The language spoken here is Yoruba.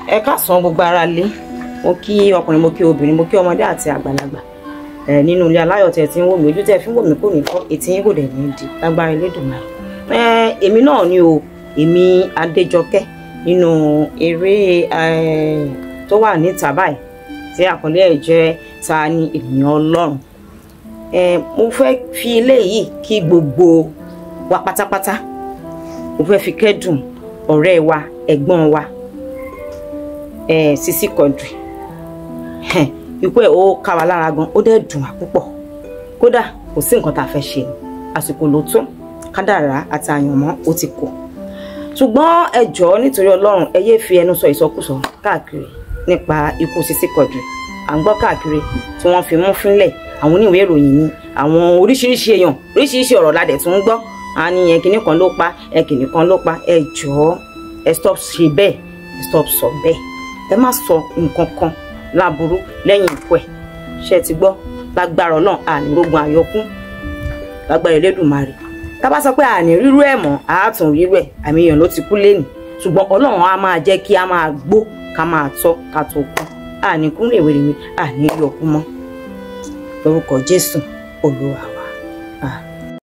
ẹ káàsán gbogbo ara lé mo kí ọkùnrin mo kí obìnrin mo kí ọmọdé àti àgbàlagbà ẹ nínú ilé aláyọ̀ tẹ́ ti ń wò mí ojú tẹ́ fi ń wò mí kò ní fọ́ etí yín kò dẹ̀ ní di lágbára Elédùmarè ẹ èmi náà ni o èmi Adéjọkẹ́ nínú eré ẹ tó wà níta báyìí tí àkọlé ẹ̀ jẹ́ ta ni ènìyàn Ọlọ́run ẹ mo fẹ́ fi eléyìí kí gbogbo wa pátápátá mo fẹ́ fi kẹ́dùn ọ̀rẹ́ wa ẹ̀gbọ́n wa ẹ Sisi Quadri ikú ẹ̀ ó ká wa lára gan ó dẹ̀ dùn wá púpọ̀ kódà kò sí nǹkan tá a fẹ́ ṣe ni àsìkò ló tó kádàrá àti àyànmọ́ ó ti kù ṣùgbọ́n ẹ jọ̀ọ́ nítorí Ọlọ́run ẹ yéé fi ẹnu sọ ìsọkúsọ káàkiri nípa ikú Sisi Quadri à ń gbọ́ káàkiri tí wọ́n fi mú fínlẹ̀ àwọn oníwèé ìròyìn ni àwọn oríṣiríṣi èèyàn oríṣiríṣi ọ̀rọ̀ la dẹ̀ tún ń gbọ́ a ní ẹ kìnnì kan ló pa ẹ kìnnì kan ló pa ẹ jọ̀ọ́ ẹ stop ṣe bẹ́ẹ̀ ẹ stop sọ bẹ́ẹ̀ ẹ má sọ nǹkan kan láburú lẹ́yìn ikú ẹ̀ ṣe ti gbọ́ lágbára ọlọ́run àní rogun àyọkún lágbára Elédùmarè tá bá sọ pé àní rírú ẹ̀ mọ́ àátún rírú ẹ̀ àmì èèyàn ló ti kú lẹ́nìí ṣùgbọ́n ọlọ́run á máa jẹ́ kí a máa gbó ká máa tọ́ ká tó kú àní kún rèwerèwe àní yọkú mọ́ lórúkọ Jésù Olúwa wa àmín.